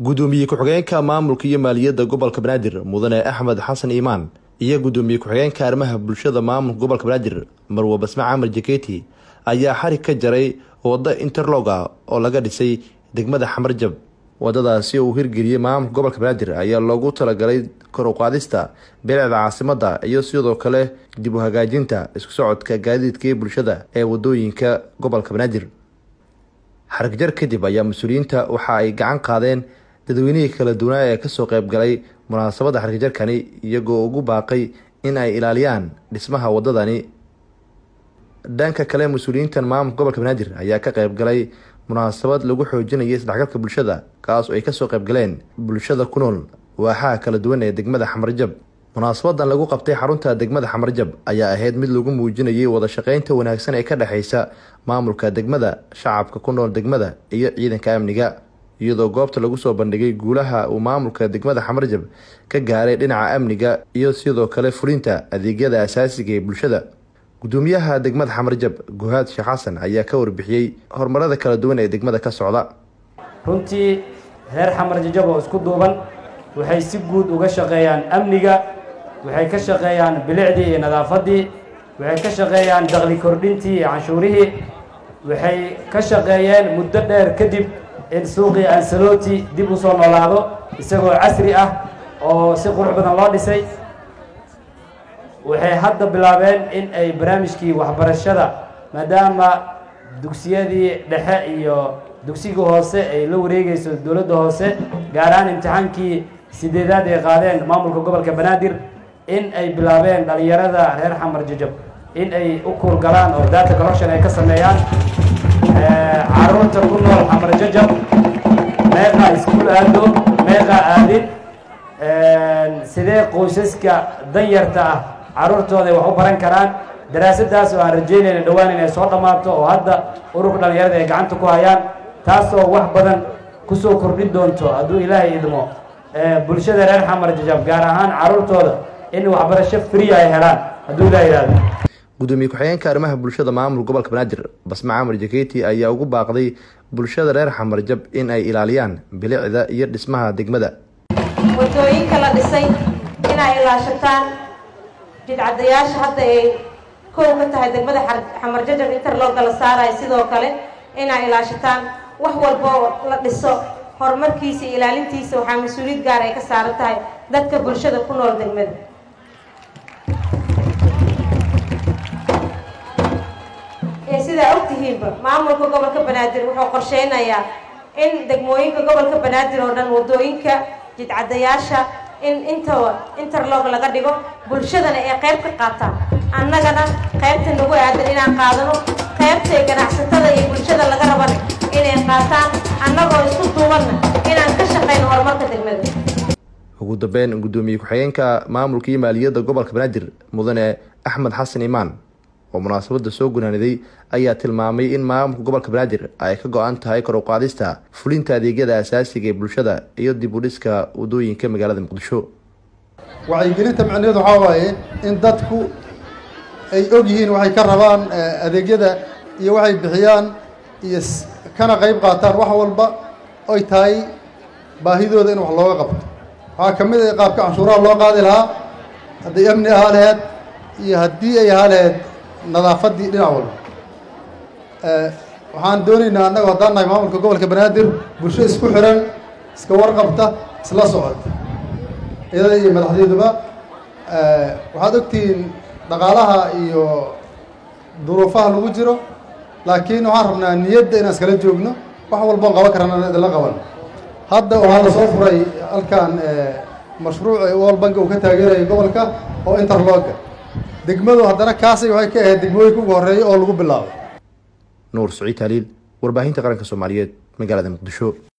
gudoomiye ku-xigeenka maamulka iyo maaliyadda gobolka banaadir mudane axmed xasan iimaan iyo gudoomiye ku-xigeenka arrimaha bulshada maamulka gobolka banaadir marwe basme camar jaketi ayaa xarig ka jaray waddo interlog ah oo laga dhisay degmada xamarjab wadadaasi uu hirgeliyey maamulka gobolka banaadir ayaa loogu talagalay kor u qaadista bilicda caasimadda iyo sidoo kale dib u hagaajinta isku socodka gaadiidka iyo bulshada ee wadooyinka gobolka banaadir xarigjar kadib ayaa mas-uuliyiinta waxa ay gacan qaadeen dadweynihii kala duwanaa ee kasoo qeyb galay munaasabadda xarigjarkani iyagoo ugu baaqay in ay ilaaliyaan dhismaha wadadani dhanka kale mas-uuliyiintan maamulka gobolka banaadir ayaa ka qeyb galay munaasabad lagu xoojinayay isdhexgalka bulshada kaas oo ay kasoo qeyb galeen bulshada ku nool waaxaha kala duwan ee degmada xamarjab munaasabadan lagu qabtay xarunta degmada xamarjab ayaa ahayd mid lagu muujinayay wada shaqeynta wanaagsan ee ka dhexeysa maamulka degmada shacabka ku nool degmada iyo ciidanka amniga iyadoo goobta lagu soo bandhigay guulaha uu maamulka degmada xamarjab ka gaaray dhinaca amniga iyo sidoo kale fulinta adeegyada asaasiga ee bulshada gudoomiyaha degmada xamarjab guhaad sheekh xasan ayaa ka warbixiyey horumarada kala duwan ee degmada ka socda runtii reer xamarjajab oo isku duuban waxay si guud uga shaqeeyaan amniga waxay ka shaqeeyaan bilicdii iyo nadaafaddii waxay ka shaqeeyaan daqli kordhintii iyo canshuurihii waxay ka shaqeeyeen muddo dheer kadib in suuqii ansaloti dib u soo noolaado isagoo casri ah oo si qurux badan loo dhisay waxay hadda bilaabeen in ay barnaamijkii waxbarashada maadaama dugsiyadii dhexe iyo dugsiga hoose ay la wareegeyso dowladda hoose gaar ahaan imtixaankii sideedaad ay qaadeen maamulka gobolka banaadir in ay bilaabeen dhalinyarada reer xamar jajab in ay u kuurgalaan oo data collection ay ka sameeyaan caruurta ku nool xamar jajab meeqa iskuul aado meeqa aadin sidee qoysaska danyarta ah caruurtooda ay wax u baran karaan daraasadaas oo aan rajeynayna dhowaan inay soo dhammaato oo hadda ururka dhalinyarada ay gacanta ku hayaan taasoo wax badan kusoo kordhin doonto hadduu ilaahay idmo bulshada reer xamar jajab gaar ahaan caruurtooda in waxbarasho free ay helaan hadduu ilaah yidhahdo gudoomiye ku-xigeenka arrimaha bulshada maamulka gobolka banaadir basme camar jaketi ayaa ugu baaqday bulshada reer xamarjab in ay ilaaliyaan bilicda iyo dhismaha degmada wadooyinka la dhisay inay ilaashataan jidcadayaasha hadda ay kow ka tahay degmada xamarjajab interlooga la saarayo sidoo kale inay ilaashataan wax walba oo la dhiso horumarkiisa iyo ilaalintiisa waxaa mas-uuliyad gaar ay ka saaran tahay dadka bulshada ku nool degmada sidaa ogtihiinba maamulka gobolka banaadir wuxuu qorsheynayaa in degmooyinka gobolka banaadir oo dhan wadooyinka jidcadayaasha in intaba interlog laga dhigo bulshadana ay qayb ka qaataan annagana qaybta nagu aadan inaan qaadano qaybtay ganacsatada iyo bulshada laga rabana inay qaataan annagoo isku duubanna inaan ka shaqeyno horumarka degmada ugu dambeyn gudoomiye ku-xigeenka maamulka iyo maaliyadda gobolka banaadir mudane axmed xasan iimaan oo munaasabadda soo gunaaniday ayaa tilmaamay in maamulka gobolka banaadir ay ka go-an tahay kor u qaadista fulinta adeegyada asaasiga ee bulshada iyo dib u dhiska wadooyinka magaalada muqdisho wacyigelinta macnaheedu waxaa waaye in dadku ay og yihiin waxay ka rabaan adeegyada iyo waxay bixiyaan iyo kana qayb qaataan wax walba oy tahay baahidooda in wax looga qabto waxaa ka mid a qaabka canshuuraha loo qaadi lahaa hadday amni ahaa laheyd iyo haddii ay ahaa laheyd nadaafaddii dhinac walba waxaan doonaynaa annagu haddaan nahay maamulka gobolka banaadir bulsho isku xiran iska warqabta isla socota iyada iyo madaxdeeduba waxaad ogtihiin dhaqaalaha iyo duruufaha lagu jiro laakiin waxaan rabnaa niyadda inaan iskala joogno wax walboon qaban karana idinla qaban hadda waxaa la soo furay halkan mashruuc wal banki uu ka taageeraya gobolka oo interloga degmadu haddana kaasay waxay ka ahayd degmooyinka ugu horreeya oo lagu bilaabo nuur saciid haliil warbaahinta qaranka soomaaliyeed magaalada muqdisho